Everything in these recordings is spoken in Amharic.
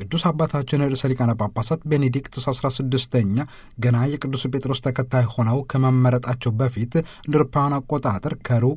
ቅዱስ አባታችን ርዕሰ ሊቃነ ጳጳሳት ቤኔዲክቱስ 16ኛ ገና የቅዱስ ጴጥሮስ ተከታይ ሆነው ከመመረጣቸው በፊት እንደ አውሮፓውያን አቆጣጠር ከሩቅ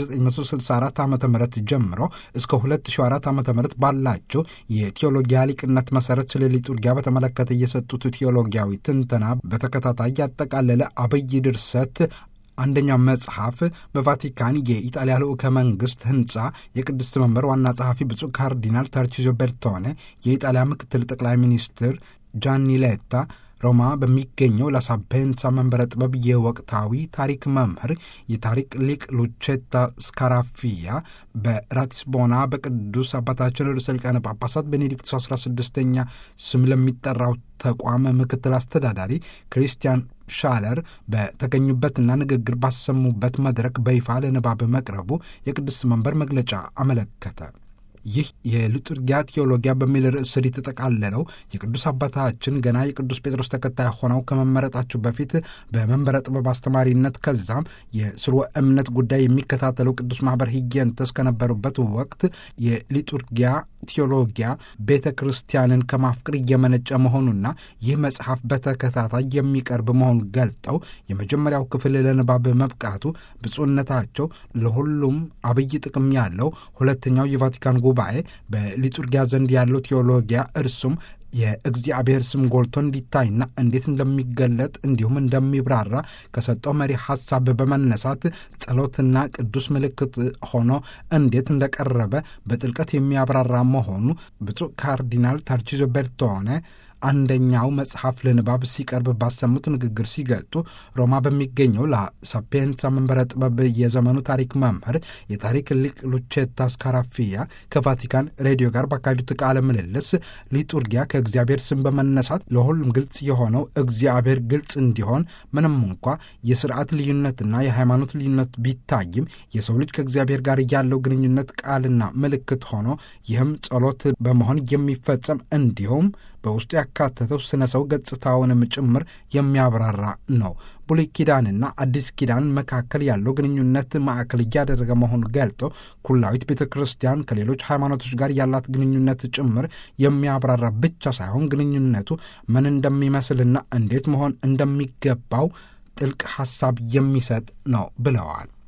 1964 ዓ ም ጀምሮ እስከ 2004 ዓ ም ባላቸው የቴዎሎጊያ ሊቅነት መሰረት ስለ ሊጡርጊያ በተመለከተ የሰጡት ቴዎሎጊያዊ ትንተና በተከታታይ ያጠቃለለ አብይ ድርሰት አንደኛው መጽሐፍ በቫቲካን የኢጣሊያ ልዑከ መንግስት ህንፃ የቅድስት መንበር ዋና ጸሐፊ ብፁዕ ካርዲናል ተርቺዞ ቤርቶኔ፣ የኢጣሊያ ምክትል ጠቅላይ ሚኒስትር ጃኒ ሌታ ሮማ በሚገኘው ላሳፔንሳ መንበረ ጥበብ የወቅታዊ ታሪክ መምህር የታሪክ ሊቅ ሉቼታ ስካራፊያ በራቲስቦና በቅዱስ አባታችን ርዕሰ ሊቃነ ጳጳሳት ቤኔዲክቱስ 16ኛ ስም ለሚጠራው ተቋም ምክትል አስተዳዳሪ ክሪስቲያን ሻለር በተገኙበትና ንግግር ባሰሙበት መድረክ በይፋ ለንባብ መቅረቡ የቅድስት መንበር መግለጫ አመለከተ። ይህ የሊቱርጊያ ቴዎሎጊያ በሚል ርዕስ ስር የተጠቃለለው የቅዱስ አባታችን ገና የቅዱስ ጴጥሮስ ተከታይ ሆነው ከመመረጣቸው በፊት በመንበረ ጥበብ አስተማሪነት ከዛም የስርወ እምነት ጉዳይ የሚከታተለው ቅዱስ ማኅበር ሂጌንተስ ከነበሩበት ወቅት የሊቱርጊያ ቴዎሎጊያ ቤተ ክርስቲያንን ከማፍቅር እየመነጨ መሆኑና ይህ መጽሐፍ በተከታታይ የሚቀርብ መሆኑን ገልጠው የመጀመሪያው ክፍል ለንባብ መብቃቱ ብፁዕነታቸው ለሁሉም አብይ ጥቅም ያለው ሁለተኛው የቫቲካን ጉባኤ በሊቱርጊያ ዘንድ ያለው ቴዎሎጊያ እርሱም የእግዚአብሔር ስም ጎልቶ እንዲታይና እንዴት እንደሚገለጥ እንዲሁም እንደሚብራራ ከሰጠው መሪ ሐሳብ በመነሳት ጸሎትና ቅዱስ ምልክት ሆኖ እንዴት እንደቀረበ በጥልቀት የሚያብራራ መሆኑ ብፁዕ ካርዲናል ታርቺዞ ቤርቶኔ አንደኛው መጽሐፍ ለንባብ ሲቀርብ ባሰሙት ንግግር ሲገልጡ ሮማ በሚገኘው ላሳፔንሳ መንበረ ጥበብ የዘመኑ ታሪክ መምህር የታሪክ ሊቅ ሉቼታ ስካራፊያ ከቫቲካን ሬዲዮ ጋር ባካሄዱት ቃለ ምልልስ ሊጡርጊያ ከእግዚአብሔር ስም በመነሳት ለሁሉም ግልጽ የሆነው እግዚአብሔር ግልጽ እንዲሆን ምንም እንኳ የስርዓት ልዩነትና የሃይማኖት ልዩነት ቢታይም የሰው ልጅ ከእግዚአብሔር ጋር ያለው ግንኙነት ቃልና ምልክት ሆኖ ይህም ጸሎት በመሆን የሚፈጸም እንዲሁም በውስጡ ያካተተው ስነ ሰው ገጽታውንም ጭምር የሚያብራራ ነው። ብሉይ ኪዳንና አዲስ ኪዳን መካከል ያለው ግንኙነት ማዕከል እያደረገ መሆኑ ገልጦ ኩላዊት ቤተ ክርስቲያን ከሌሎች ሃይማኖቶች ጋር ያላት ግንኙነት ጭምር የሚያብራራ ብቻ ሳይሆን ግንኙነቱ ምን እንደሚመስልና እንዴት መሆን እንደሚገባው ጥልቅ ሐሳብ የሚሰጥ ነው ብለዋል።